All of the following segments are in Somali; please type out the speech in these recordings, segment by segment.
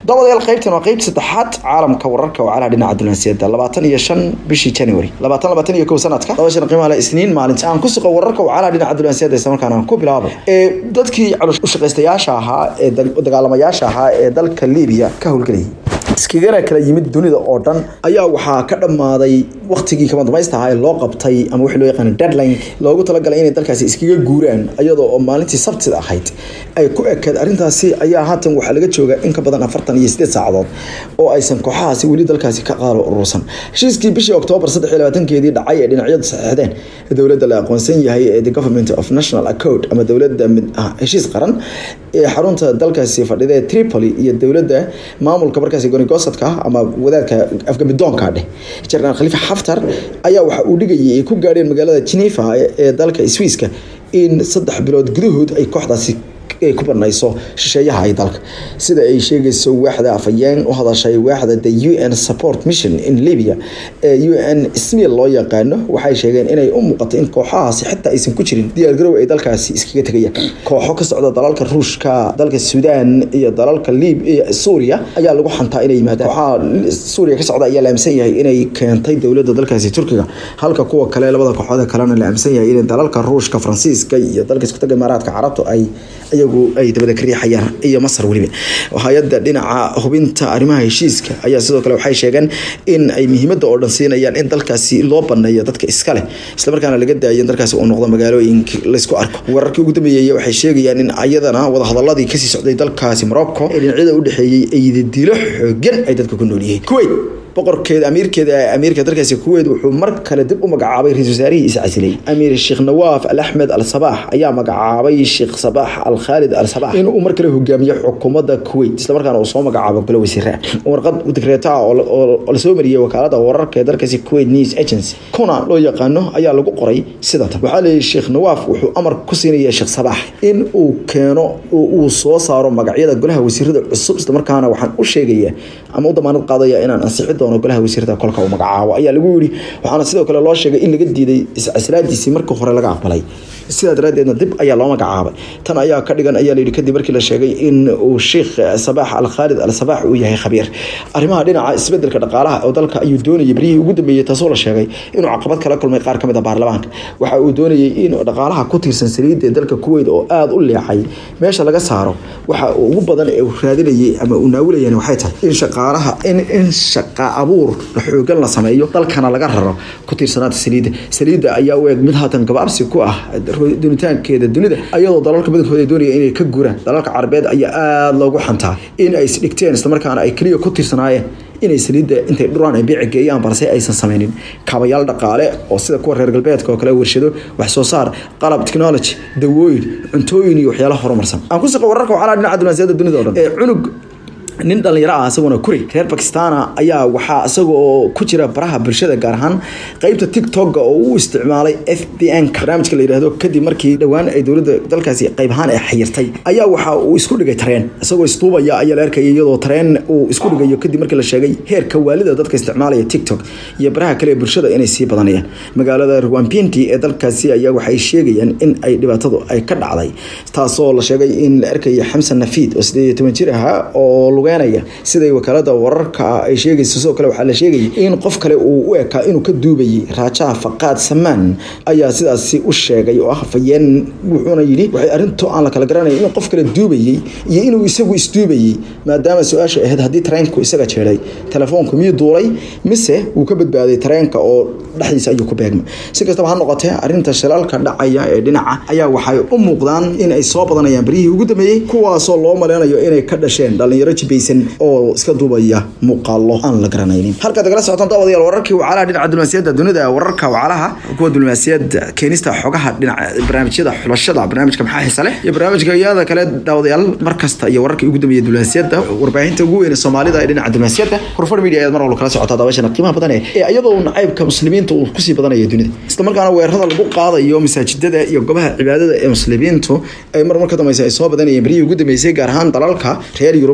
dabadayaal qaybtan waa qeyb saddexaad caalamka wararka wacalaha dhinaca dunaasiyada labaatan iyo shan bishii january labaatan labaatan iyo kow sanadka laba shan qiimaha le isniin maalinta aan ku suqo wararka wacalaha dhinaca dunaasiyada isla markaana aan ku bilaabo ee dadkii ushaqaystayaasha ahaa ee dagaalamayaasha ahaa ee dalka libiya ka howlgelayay iskagana kala yimid dunida oo dhan ayaa waxaa ka dhammaaday waktigii kama damaysta ahaa ee loo qabtay ama wixii loo yaqaan deadline loogu talagalay inay dalkaasi iskaga guuraan iyadoo oo maalintii sabtida ahayd ay ku ekeed arrintaasi ayaa haatan waxaa laga joogaa in ka badan afartan iyo sideed saacadood oo aysan kooxahaasi weli dalkaasi ka qaalo urursan heshiiskii bishii oktoobar saddex iyo labaatankeedii dhacay ee dhinacyadu saxeexdeen dowladda la aqoonsan yahay ee the government of national accord ama dowladda mid ah heshiis qaran ee xarunta dalkaasi fadhida ee tripoli iyo dowladda maamulka markaasi gonigosadka ama wadaadka afgamidoonka dheh jenaraal khalifa xaftar ayaa waxa uu dhigayay ay ku gaadheen magaalada geneva ee dalka swiiska in saddex bilood gudahood ay kooxdaasi ay ku banayso shisheeyaha ay dalka sida ay sheegayso waaxda afayeen u hadashay waaxda the u n support mission in libya ee u n smil loo yaqaano waxay sheegeen inay u muuqato in kooxahaasi xitaa aysan ku jirin diyaargarow ay dalkaasi iskaga tegayaan kooxo ka socda dalalka ruushka dalka suudaan iyo dalalka lib suuriya ayaa lagu xantaa inay yimaadaan kooxaha suuriya ka socda ayaa la aaminsan yahay inay keentay dowladda dalkaasi turkiga halka kuwa kale labada kooxood kalena la aaminsan yahay in dalalka ruushka faransiiska iyo dalka isku taga imaaraadka carabtu ay iyagu ay dabada ka riixayaan iyo masar weliba hay-adda dhinaca hubinta arrimaha heshiiska ayaa sidoo kale waxay sheegeen in ay muhiimadda oo dhan siinayaan in dalkaasi loo baneeyo dadka iska leh islamarkaana laga daayo in dalkaasi uu noqdo magaalooyinka laysku arko wararkii ugu dambeeyey waxay sheegayaan in ayadana wadahadaladii kasii socday dalkaasi morocco ee dhinacyada u dhexeeyey ay dilo xoogan ay dadka ku nool yihiin kuwait boqorkeeda amiirkeeda amiirka dalkaasi kuweyt wuxuu mar kale dib u magacaabay ra-isul wasaarihii iscasilay amiir sheekh nawaaf al axmed al sabaax ayaa magacaabay sheekh sabaax al khaalid al sabaax inuu mar kale hogaamiyo xukuumadda kuweyt islamarkaana uu soo magacaabo golo wasiira warqad dekreeta ah oo lasoo mariyey wakaalada wararka ee dalkaasi kuwait news agency kuna loo yaqaano ayaa lagu qoray sida tan waxaa leeyahy sheekh nawaaf wuxuu amar ku siinaya sheekh sabaax in uu keeno uu soo saaro magacyada golaha wasiirada cusub islamarkaana waxaan u sheegaya ama u damaanad qaadaya inaan ansixi doono golaha wasiirada kolka uu magacaabo ayaa lagu yiri waxaana sidoo kale loo sheegay in laga diiday iscaslaadiisii markii hore laga aqbalay sidaa daraadeedna dib ayaa loo magacaabay tan ayaa ka dhigan ayaa layidhi kadib markii la sheegay in uu sheekh sabaax al khaalid al sabaax uu yahay khabiir arrimaha dhinaca isbedelka dhaqaalaha oo dalka ayuu doonayay beryihii ugu dambeeyey taasoo la sheegay inuu caqabad kala kulmay qaar kamid a baarlamaanka waxa uu doonayay in dhaqaalaha ku tiirsan saliidda ee dalka kuweyt oo aada u leexay meesha laga saaro waxa ugu badan ee uu raadinayay ama uu naawilayeen waxay tahay in shaqaalaha in in shaqa abuur xoogan la sameeyo dalkana laga raro ku tiirsanaanta saliidda saliidda ayaa u eg mid haatan gabaabsi ku ah dunitaankeeda dunida ayadoo dalalka badankooda ay doonaya inay ka guraan dalalka carabeed ayaa aada loogu xantaa in ay isdhigteen islamarkaana ay keliya ku tiirsanaayeen inay saliidda intay dhuraan ay biici geeyaan balse aysan sameynin kaabayaal dhaqaale oo sida kuwa reer galbeedka oo kale warshado wax soo saar qalab technology dawooyin cuntooyin iyo waxyaalaha horumarsan aan ku siqa wararka waxaa dhinaca dunaasiyada dunida o dhan ee cunug nin dhalinyaro ah isaguna kuri reer bakistana ayaa waxaa isagoo ku jira baraha bulshada gaar ahaan qeybta tiktok oo uu isticmaalay f b n barnaamijka la yidhaahdo kadib markii dhowaan ay dowladda dalkaasi qayb ahaan ay xayirtay ayaa waxa uu isku dhigay tareen isagoo istuubaya ayaa la arkayay iyadoo tareen uu isku dhigayo kadib markii la sheegay heerka waalida dadka isticmaalaya tiktok iyo baraha kale ee bulshada inay sii badanayaan magaalada rwampinti ee dalkaasi ayaa waxay sheegayaan in ay dhibaatadu ay ka dhacday taasoo la sheegay in la arkaya xamsan nafiid oo sideed iyo toban jir ahaa oo siday wakaalada wararka ay sheegayso sidoo kale waxaa la sheegayay in qof kale uu u ekaa inuu ka duubayay raajaha faqaad samaan ayaa sidaasi u sheegay oo ah fayeen wuxuuna yidhi waxay arrinto aan la kala garanaya inuu qof kale duubayey iyo inuu isagu isduubayey maadaama su-aasha ahayd haddii tareenku isaga jeeday telefoonku miyuu duulay mise wuu ka badbaaday tareenka oo dhexdiisa ayuu ku beegmay si kastaba ha noqotee arrinta shilaalka dhacaya ee dhinaca ayaa waxay u muuqdaan in ay soo badanayaan beryihii ugu dambeeyey kuwaasoo loo maleynayo inay ka dhasheen dhalinyaro jibaysan oo iska duubaya muuqaalo aan la garanaynin halkaad kala socotaan daawadayaal wararkii wacalaha dhinaca diblomaasiyadda dunida wararka wacalaha kuwa diblomaasiyadda keenista xogaha dhinaca barnaamijyada xulashada barnaamijka maxaa xiisa leh iyo barnaamijka iyada kale daawadayaal mar kasta iyo wararkii ugu dambeeyay diblomaasiyadda warbaahinta ugu weyn soomaalida ee dhinaca diblomaasiyadda kurfar media ayaad mar walba kala socotaa daawashana qiimaha badan ee iyadoo nacaybka muslimiinta uu kusii badanayo dunida isla markaana weerarada lagu qaadayo masaajidada iyo gobaha cibaadada ee muslimiintu ay mar mar ka dambeysa ay soo badanayeen beryihii ugu dambeysay gaar ahaan dalalka reer yurub ay sii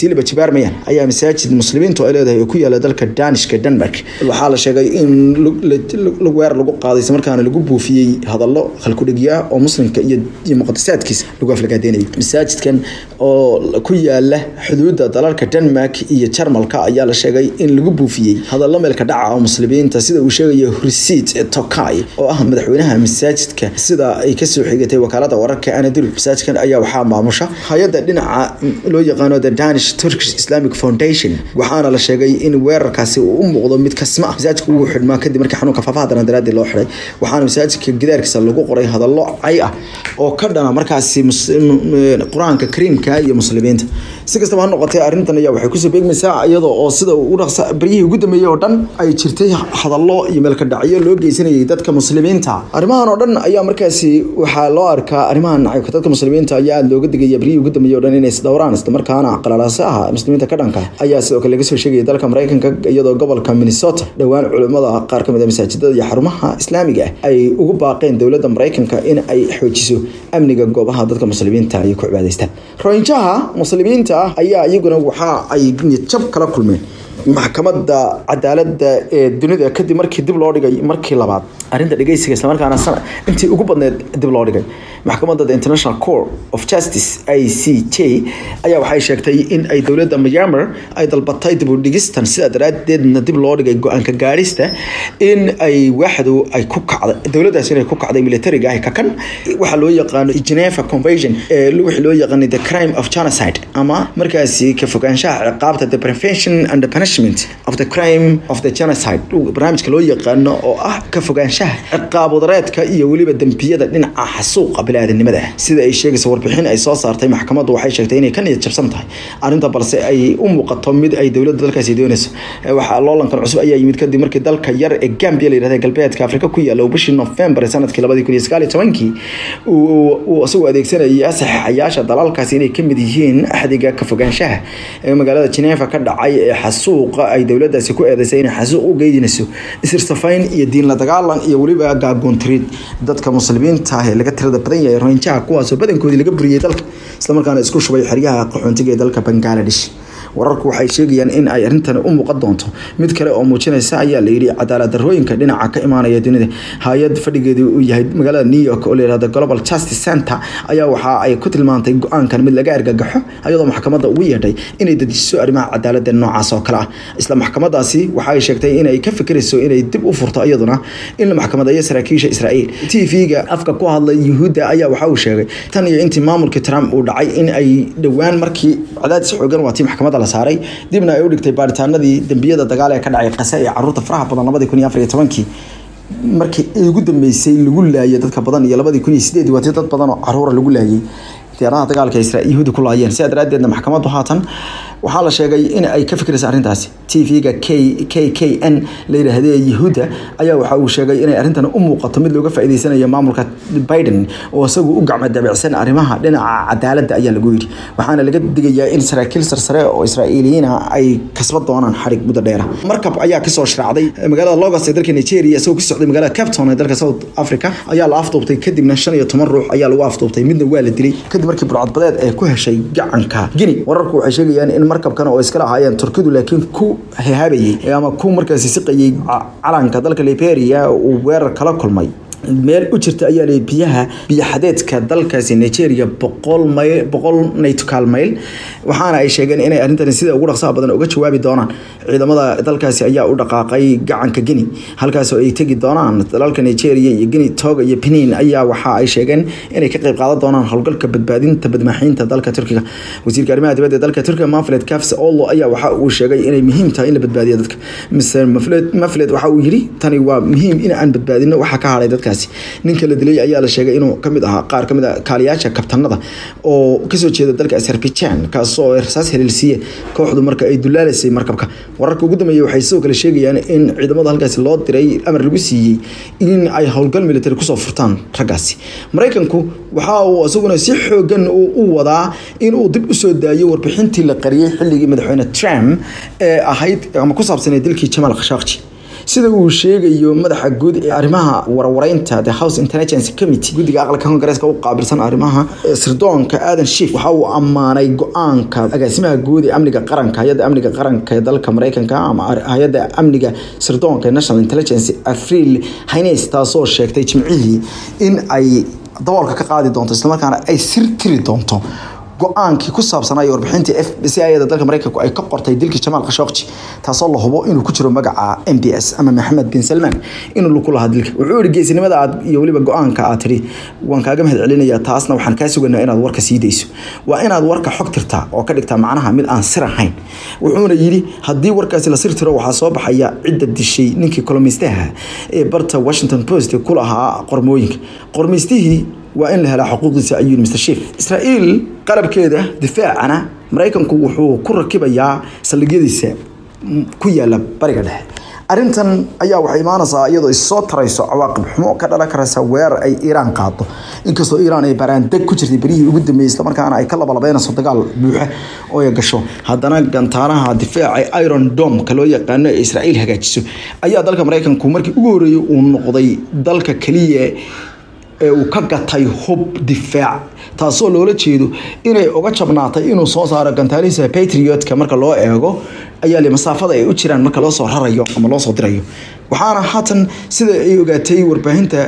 sii laba jibaarmayaan ayaa masaajid muslimiintu ay leedahay oo ku yaala dalka danishka denmark waxaa la sheegay in weer lagu qaaday isla markaana lagu buufiyey hadallo khalkudhigya oo muslimka iyo iyo muqadasaadkiisa lagu aflagaadeynayay masaajidkan oo ku yaala xuduudda dalalka denmark iyo jarmalka ayaa la sheegay in lagu buufiyey hadallo meelka dhaca oo muslimiinta sida uu sheegayo hursiid tokay oo ah madaxweynaha masaajidka sida ay kasoo xigatay wakaalada wararka anadul masaajidkan ayaa waxaa maamusha hay-adda dhinaca loo yaqaano the danish turkish islamic foundation waxaana la sheegay in weerarkaasi uu u muuqdo mid kasma ah masaajidka ugu xidhmaa kadib markii xanuunka faafaha daran daraadii loo xiday waxaana masaajidka gidaarkiisa lagu qoray hadallo cay ah oo ka dhana markaasi qur-aanka kariimka iyo muslimiinta si kastaba ha noqotee arrintan ayaa waxay kusoo beegmaysaa iyadoo oo sida u dhaqsa baryihii ugu dambeeyey oo dhan ay jirtay hadallo iyo meelka dhacyo loo geysanayay dadka muslimiinta arrimahan oo dhan ayaa markaasi waxaa loo arkaa arrimahan nacayka dadka muslimiinta ayaa aada looga digaya baryihii ugu dambeeyey oo dhan inay isdhowraan isla markaana qalalaasaha muslimiinta ka dhanka ayaa sidoo kale laga soo sheegaya dalka maraykanka iyadoo gobolka minnesota dhowaan culimmada qaar ka mid a masaajidada iyo xarumaha islaamiga ah ay ugu baaqeen dowladda maraykanka in ay xoojiso amniga goobaha dadka muslimiinta ay ku cibaadaystaan roinjaha muslimiinta ah ayaa iyaguna waxa ay jab kala kulmeen maxkamadda cadaaladda ee dunida kadib markii dib loo dhigay markii labaad arrinta dhegeysiga islamarkaana sana intii ugu badneed dib loo dhigay maxkamadda the international court of justice i c j ayaa waxay sheegtay in ay dowladda myanmar ay dalbatay dib u dhigistan sidaa daraadeedna dib loo dhigay go-aanka gaadhista in ay waaxdu ay ku kacday dowladdaas inay ku kacday militariga ah kakan waxaa loo yaqaano geneva convention ee wixii loo yaqaanay the crime of genocide ama markaasi ka fogaanshaha ciqaabta the prevention and the punishment of the crime of the genocide barnaamijka loo yaqaano oo ah ka fogaanshaha ciqaab wadareedka iyo weliba dembiyada dhinaca xasuuqa biniaadanimada sida ay sheegaysa warbixin ay soo saartay maxkamaddu waxay sheegtay inay ka niyad jabsan tahay arrinta balse ay u muuqato mid ay dowladda dalkaasi doonayso waxaa loolankan cusub ayaa yimid kadib markii dalka yar ee gambia la yirahda galbeedka afrika ku yaalla bishii november ee sanadkii labadii kun iyo sagaal iyo tobankii uu isagoo adeegsanaya saxiixayaasha dalalkaasi inay kamid yihiin axdiga ka fogaanshaha ee magaalada geneva ka dhacay ee xasuuqa ay dowladdaasi ku eedeysay inay xasuuq u geydinayso isirsafayn iyo diin la dagaalan iyo weliba gaagoontirid dadka muslimiinta ah ee laga tirada badan yahay roinjaha kuwaasoo badankoodii laga buriyey dalka islamarkaana isku shubay xeryaha qaxoontiga ee dalka bangaladesh wararku waxay sheegayaan in ay arrintan u muuqan doonto mid kale oo muujinaysa ayaa la yidhi cadaalad darrooyinka dhinaca ka imaanaya dunida hay-ad fadhigeedu uu yahay magaalada new york oo la yihahdo global justice center ayaa waxa ay ku tilmaantay go-aankan mid laga argagaxo iyadoo maxkamadda ugu yeedhay inay dejiso arrimaha cadaaladda noocaas oo kale ah isla maxkamadaasi waxa ay sheegtay inay ka fikirayso inay dib u furto iyaduna in la maxkamadeeyo saraakiisha israa'iil t v-ga afka ku hadlay yuhuudda ayaa waxa uu sheegay tan iyo intii maamulkii trump uu dhacay in ay dhowaan markii cadaadis xoogan waatii maxkamadda la saaray dibna ay u dhigtay baaritaanadii dembiyada dagaal ee ka dhacay qase ee caruurta faraha badan labadii kun iyo afar iyo tobankii markii ugu dambeysay lagu laayay dadka badan iyo labadii kun iyo sideed waatii dad badan oo caruura lagu laayay diyaaradaha dagaalka israel yahuudi ku laayeen sidaa daraaddeedna maxkamaddu haatan waxaa la sheegay in ay ka fikiraysa arrintaasi t v-ga k k k n la yidhaahdee yahuudda ayaa waxa uu sheegay inay arrintan u muuqato mid looga faa'iideysanayo maamulka biden oo isagu u gacmo dabicsan arrimaha dhinaca cadaaladda ayaa lagu yidhi waxaana laga digayaa in saraakiil sarsare oo israa'iiliyiina ay kasba doonaan xarig muddo dheera markab ayaa kasoo shraacday magaalada logos ee dalka nigeria isagoo ku socday magaalada capton ee dalka south africa ayaa la afduubtay kadibna shan iyo toban ruux ayaa lagu afduubtay midna waa la dilay kadib markii burcadbadeed ay ku heshay gacanka gini wararku waxay sheegayaan in markabkan oo iskala ahaayeen turkidu laakiin ku hehaabayey ama ku markaasi siqayey calanka dalka liberia uu weerar kala kulmay meel u jirta ayaa lay biyaha biyaxadeedka dalkaasi nigeria boqol mayl boqol naytukaal mayl waxaana ay sheegeen inay arrintani sida ugu dhaqsaha badan uga jawaabi doonaan ciidamada dalkaasi ayaa u dhaqaaqay gacanka gini halkaasoo ay tegi doonaan dalalka nigeria iyo gini toga iyo benin ayaa waxa ay sheegeen inay ka qayb qaadan doonaan howlgalka badbaadinta badmaaxiinta dalka turkiga wasiirka arrimaha dibadda ee dalka turkiga mafled kafs olo ayaa waxa uu sheegay inay muhiim tahay in la badbaadiyo dadka mr mafled waxa uu yidhi tani waa muhiim in aan badbaadino waxa ka hadhay dadka ninka la dilay ayaa la sheegay inuu kamid ahaa qaar kamid a kaaliyaasha kabtanada oo kasoo jeeda dalka azerbaijan kaasoo rasaas heleelsiiye kooxdu marka ay dulaalaysay markabka wararka ugu dambeeyey waxay sidoo kale sheegayaan in ciidamada halkaasi loo diray amar lagu siiyey in ay howlgal military kusoo furtaan raggaasi maraykanku waxa uu isaguna si xoogan u wadaa in uu dib usoo daayo warbixintii la qariyey xilligii madaxweyne trump ee ahayd ama ku saabsanay dilkii jamaal khashaaqji sida uu sheegayo madaxa guud ee arrimaha warwareynta the house intelligence committee guddiga aqalka kongareeska u qaabilsan arrimaha sirdoonka aadan shiif waxa uu ammaanay go-aanka agaasimaha guud ee amniga qaranka hay-adda amniga qaranka ee dalka mareykanka ama hay-adda amniga sirdoonka ee national intelligence afriil haynes taasoo sheegtay jimcihii in ay daboolka ka qaadi doonto islamarkaana ay sir tiri doonto go-aankii ku saabsanaa warbixintii f b c ayada dalka mareykanku ay ka qortay dilkii jamaal khashooqji taasoo la hubo inuu ku jiro magaca m b s ama maxamed bin salmaan inuu lagu lahaa dilka wuxuu yihi geesinimada aad iyo weliba go-aanka aad tidhi waan kaaga mahad celinaya taasna waxaan kaa suganaa inaad warka sii dayso waa inaad warka xog tirtaa oo ka dhigtaa macnaha mid aan sir ahayn wuxuuna yidhi haddii warkaasi la sir tiro waxaa soo baxaya cidda dishay ninkii kolomeystaha ee barta washington post ku lahaa qormooyinka qormeystihii waa in la helaa xuquuqdiisa ayuu mr shiif israa'iil qalabkeeda difaacana maraykanku wuxuu ku rakibayaa saldhigyadiisa ku yaala bariga dhexe arrintan ayaa waxay imaanaysaa iyadoo isoo tarayso cawaaqib xumo ka dhalan karaysa weerar ay iiraan qaado inkastoo iiraan ay baraandeg ku jirtay berihii ugu dambeeyey islamarkaana ay ka labalabeynayso dagaal buuxa oo ay gasho haddana gantaanaha difaaca iron domka loo yaqaano ee israa'iil hagaajiso ayaa dalka maraykanku markii ugu horreeyey uu noqday dalka keliya ee uu ka gatay hub difaac taasoo loola jeedo inay uga jabnaatay inuu soo saaro gantaalihiisa patriotka marka loo eego ayaa le masaafada ay u jiraan marka loo soo rarayo ama loo soo dirayo waxaana haatan sida ay ogaatay warbaahinta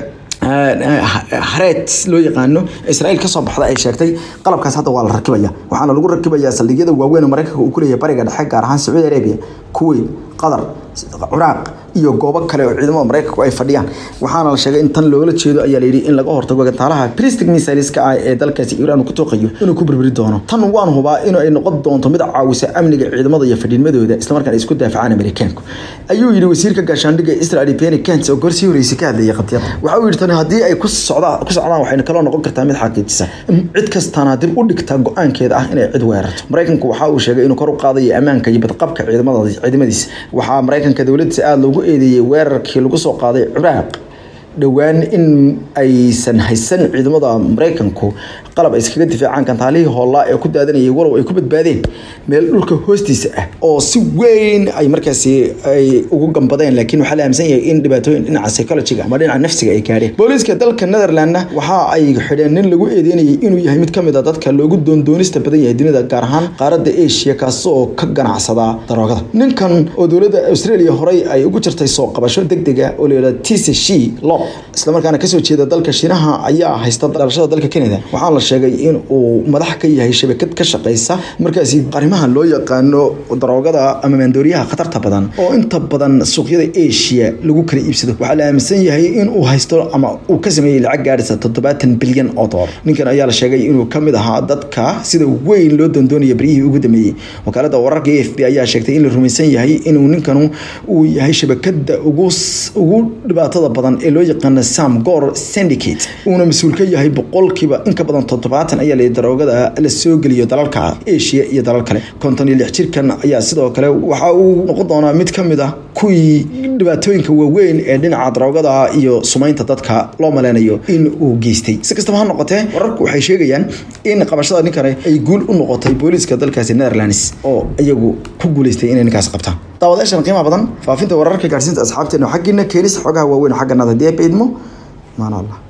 hareed loo yaqaano israa'iil kasoo baxda ay sheegtay qalabkaas hadda waa la rakibaya waxaana lagu rakibayaa saldhigyada waaweyn oo maraykanka uu ku leeyahay bariga dhexe gaar ahaan sacuudi arabia kuwait qatar ciraaq iyo goobo kale oo ciidamada maraykanku ay fadhiyaan waxaana la sheegay in tan loola jeedo ayaa layidhi in laga hortago gantaalaha pristic missileska ah ee dalkaasi iiraan ku tooqayo inuu ku burburi doono tan waan hubaa in ay noqon doonto mid caawisa amniga ciidamada iyo fadhiimadooda islamarkaana isku daafacaan amerikaanku ayuu yidhi wasiirka gaashaandhigga israel penny kent oo gorsii horeysay ka hadlayay qadiyada waxa uu yidhi tani haddii ay ku socdaan ku socdaan waxayna kaloo noqon kartaa mid xaqiijisa cid kastana dib u dhigta go-aankeeda ah inay cid weerarto maraykanku waxa uu sheegay inuu kor u qaadayo ammaanka iyo badqabka ciidamada ciidamadiisa waxaa maraykanka dowladdiisa aada loogu eedeeyey weerarkii lagu soo qaaday ciraaq dhowaan in aysan haysan ciidamada maraykanku qalab ay iskaga difaacaan gantaalihii hoolaa ee ku daadanayay walow ay ku badbaadeen meel dhulka hoostiisa ah oo si weyn ay markaasi ay ugu gambadeen laakiin waxaa la aaminsan yahay in dhibaatooyin dhinaca psychologiga ama dhinaca nafsiga ay gaadheen booliiska dalka netherlandna waxa ay xidheen nin lagu eedeynayay inuu yahay mid ka mid a dadka loogu doondoonista badan yahay dunida gaar ahaan qaaradda asia kaasoo ka ganacsada daroogada ninkan oo dowladda australia horey ay ugu jirtay soo qabasho degdega oo layidhahda tc shi lo islamarkaana kasoo jeeda dalka shiinaha ayaa haysta dhalashada dalka canada waxaa la sheegay in uu madax ka yahay shabakad ka shaqeysa markaasi arrimaha loo yaqaano daroogada ama maandooriyaha khatarta badan oo inta badan suuqyada asia lagu kala iibsado waxaa la aaminsan yahay in uu haysto ama uu ka sameeyey lacag gaadhisa toddobaatan bilyan oo dolar ninkan ayaa la sheegay inuu kamid ahaa dadka sida weyn loo doondoonaya beryihii ugu dambeeyey wakaalada wararka a f b ayaa sheegtay in la rumaysan yahay inuu ninkanu uu yahay shabakada ugu ugu dhibaatada badan ee loo yaqaano sam gor syndicate uuna mas-uul ka yahay boqolkiiba in ka badan toddobaatan ayaa la daroogada la soo geliyo dalalka asia iyo dalal kale konton iyo lix jirkan ayaa sidoo kale waxa uu noqon doonaa mid ka mid ah kuwii dhibaatooyinka waaweyn ee dhinaca daroogada iyo sumaynta dadka loo maleynayo in uu geystay si kastaba ha noqotee wararku waxay sheegayaan in qabashada ninkani ay guul u noqotay booliiska dalkaasi netherlands oo iyagu ku guuleystay inay ninkaas qabtaan daawadayaashan qiimaha badan faafinta wararka gaarsiinta asxaabteena xaggiina keenis xogaha waaweyn xagga nada dee baydmo maana allah